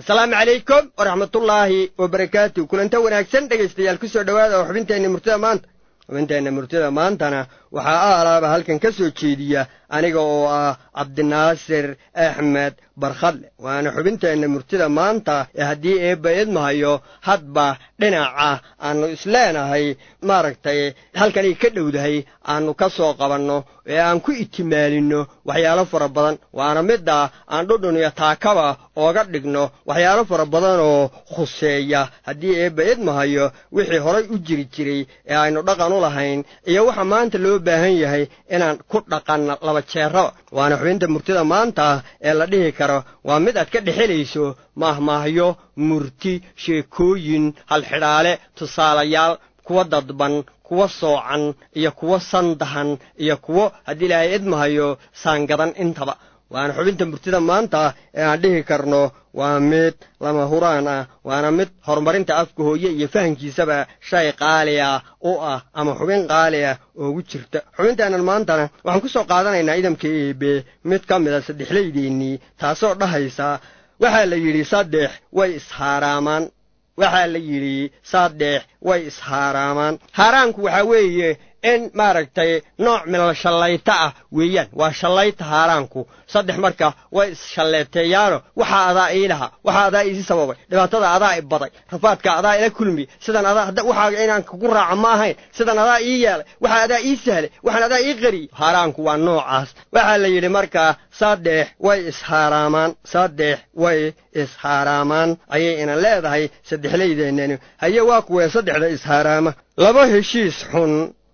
asalaamu calaykum waraxmatullaahi wabarakaatu kulanta wanaagsan dhegaystayaal ku soo dhowaada oo xubinteenna murtida maanta xubinteenna murtida maantana waxaa aalaaba halkan ka soo jeediya aniga oo ah cabdinaasir axmed barkhadle waana xubinteenna murtida maanta ee haddii eebba idmahayo hadba dhinaca aannu isleenahay maaragtay halkanay ka dhowdahay aannu ka soo qabanno ee aan ku itimaalinno waxyaalo fara badan waana midda aan dhudhun iyo taakaba ooga dhigno waxyaalo fara badan oo khuseeya haddii eebba idmahayo wixii horay u jiri jiray ee aynu dhaqan u lahayn iyo waxa maanta loo baahan yahay inaan ku dhaqanno laba jeeraba waana xubinta murtida maanta ee la dhihi karo waa mid aad ka dhexelayso maahmaahyo murti sheekooyin halxidhaale tusaalayaal kuwa dadban kuwa soocan iyo kuwo sandahan iyo kuwo haddii ilaahay idmahayo saangadan intaba waana xubinta murtida maanta ee aan dhihi karno waa mid lama huraan ah waana mid horumarinta afka hooye iyo fahankiisaba shay qaali ah u ah ama xubin qaali ah oogu jirta xubinteennan maantana waxaan ku soo qaadanaynaa idamka eebe mid ka mida saddexlaydeennii taasoo dhahaysa waxaa la yidhi saddex way ishaaraamaan waxaa la yidhi saddex way ishaaraamaan haaraanku waxaa weeye in maaragtay nooc milal shallayta ah weeyaan waa shallayta haaraanku saddex marka way isshalleeteeyaano waxaa adaa ii lahaa waxaa adaa iisi sababay dhibaatada adaa i baday rafaadka adaa ila kulmi sidan adaa waxaaga inaan kugu raaco ma ahayn sidan adaa ii yeelay waxaa adaa ii sahlay waxaan adaa ii qariyey haaraanku waa noocaas waxaa la yidhi markaa saddex way ishaaraamaan saddex way ishaaraamaan ayay inan leedahay saddexlaydeennani haye waa kuwee saddexda ishaaraama laba heshiis xun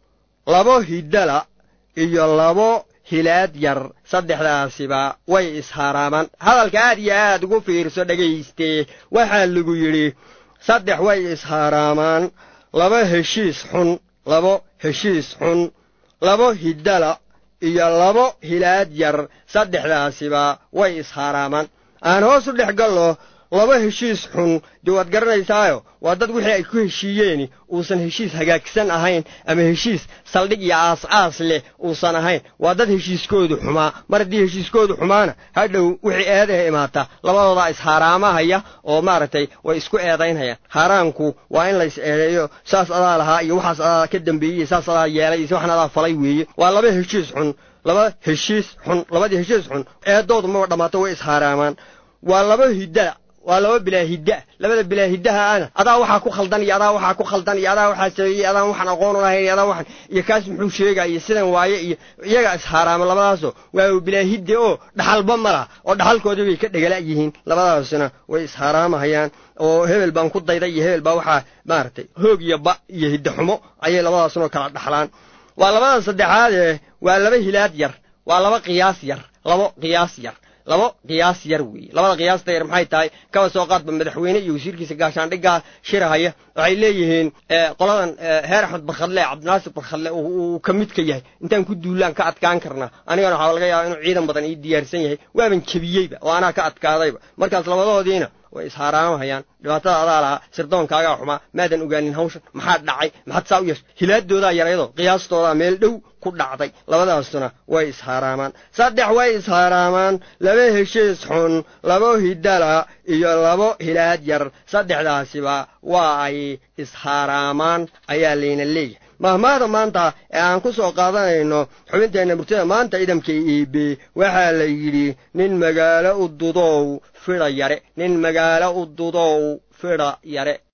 labo hidala iyo labo hilaad yar saddexdaasiba way ishaaraamaan hadalka aad iyo aad ugu fiirso dhagaystee waxaa lagu yidhi saddex way ishaaraamaan laba heshiis xun labo heshiis xun labo hidala iyo labo hilaad yar saddexdaasiba way ishaaraamaan aan hoos u dhex gallo laba heshiis xun dee waad garanaysaayo waa dad wixii ay ku heshiiyeeni uusan heshiis hagaagsan ahayn ama heshiis saldhig iyo aas-aas leh uusan ahayn waa dad heshiiskoodu xumaa mar haddii heshiiskoodu xumaana hadhow wixii eedaha imaata labadoodaa ishaaraamahaya oo maaragtay way isku eedaynhayaan haaraanku waa in lays eedeeyo saas adaa lahaa iyo waxaas adaa ka dambeeyey saas adaa yeelay iyo waxan adaa falay weeye waa laba heshiis xun laba heshiis xun labadii heshiis xun eedoodu maba dhammaato way ishaaraamaan waa laba hidada waa laba bilaa hidda labada bilaa hiddaha ana adaa waxaa ku khaldan iyo adaa waxaa ku khaldan iyo adaa waxaa sameeyey adaan waxaan aqoon u lahayn iyo adaa waxaan iyo kaas muxuu sheegaya iyo sidan waaye iyo iyagaa ishaaraama labadaasoo waa bilaa hidde oo dhaxalba ma laha oo dhaxalkoodii bay ka dhegala yihiin labadaasna way ishaaraamahayaan oo hebel baan ku dayday iyo hebel baa waxaa maaragtay hoog iyo ba iyo hidde xumo ayay labadaasnoo kala dhaxlaan waa labada saddexaadee waa laba hilaad yar waa laba qiyaas yar labo qiyaas yar labo qiyaas yar weeye labada qiyaasta yar maxay tahay kaba soo qaadba madaxweyne iyo wasiirkiisa gaashaandhiggaa shirahaya waxay leeyihiin qoladan heer axmed barkhadle cabdinaasir barkhadle uu ka mid ka yahay intaan ku duulaan ka adkaan karnaa anigana waxaa laga yaaba inuu ciidan badan ii diyaarsan yahay waaban jebiyeyba oo anaa ka adkaadayba markaas labadoodiina way ishaaraamahayaan dhibaatada adaa lahaa sirdoonkaagaa xumaa maadan ogaanin hawshan maxaa dhacay maxaad saa u yeesha hilaadoodaa yaryadoo qiyaastoodaa meel dhow ku dhacday labadaasuna way ishaaraamaan saddex way ishaaraamaan laba heshiis xun labo hidala iyo labo hilaad yar saddexdaasiba waa ay ishaaraamaan ayaa layna leeyahay mahmaada maanta ee aan ku soo qaadanayno xubinteenna murtida maanta idamka iibe waxaa la yidhi nin magaalo u dudow fidha yare nin magaalo u dudow fidha yare